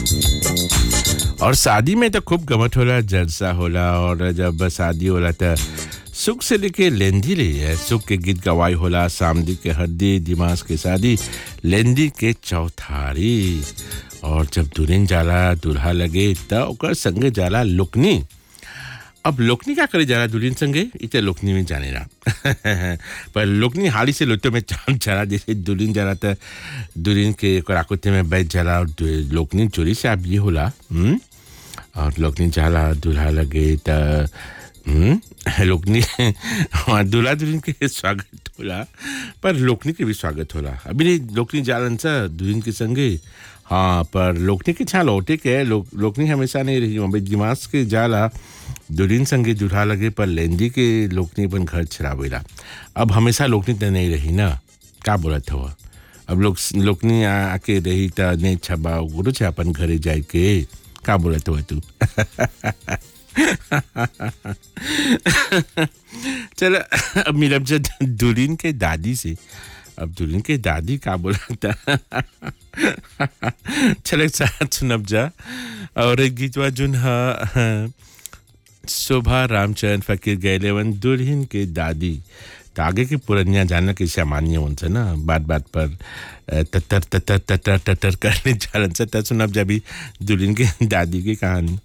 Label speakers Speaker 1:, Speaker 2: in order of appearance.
Speaker 1: और शादी में तो खूब गमत होला जलसा होला और जब शादी होला तो सुख से लेके लेंदी ले है सुख के गीत गवाई होला सामदी के हड्डी दिमाग के शादी लेंदी के चौथारी और जब दुल्हन जाला दूल्हा लगे त ओकर संगे जाला लुकनी अब लोकनी क्या करे जाला दुल्हन संगे इते लोकनी में जाने रहा पर लोकनी हाली से लोटे में चांद चला जैसे दुल्हन जरा त दुल्हन के आकुते में बैठ जाला और दु- लोकनी चोरी से अब ये होला हम्म? और लोकनी जाला दूल्हा लगे त हम्म? लोकनी हाँ दूल्हा दुल्हन के स्वागत होला पर लोकनी के भी स्वागत होला अभी नहीं लोकनी जालन सा दुल्हन के संगे हाँ पर लोकनी के छा लौटे के लोक, लोकनी हमेशा नहीं रही अभी दिमाग के जाला दुल्हन संगे दूल्हा लगे पर लेंदी के लोकनी अपन घर छरावेला अब हमेशा लोकनी तो नहीं रही ना का बोलत हुआ अब लोग लोकनी आ- आके रही त नहीं छबा गुरु छे अपन घरे जाए के का बोलत हुआ तू चल अब मिलब जा दुल्हन के दादी से अब दुल्हन के दादी का बोला था चल एक साथ सुनब जा और एक गीतवा जुन ह शोभा रामचंद्र फकीर गैले वन दुल्हन के दादी तो आगे के पुरनिया जानना कि सामान्य उनसे ना बात बात पर अ, ततर ततर ततर ततर करने चलन से त सुनब जब दुल्हन के दादी की कहानी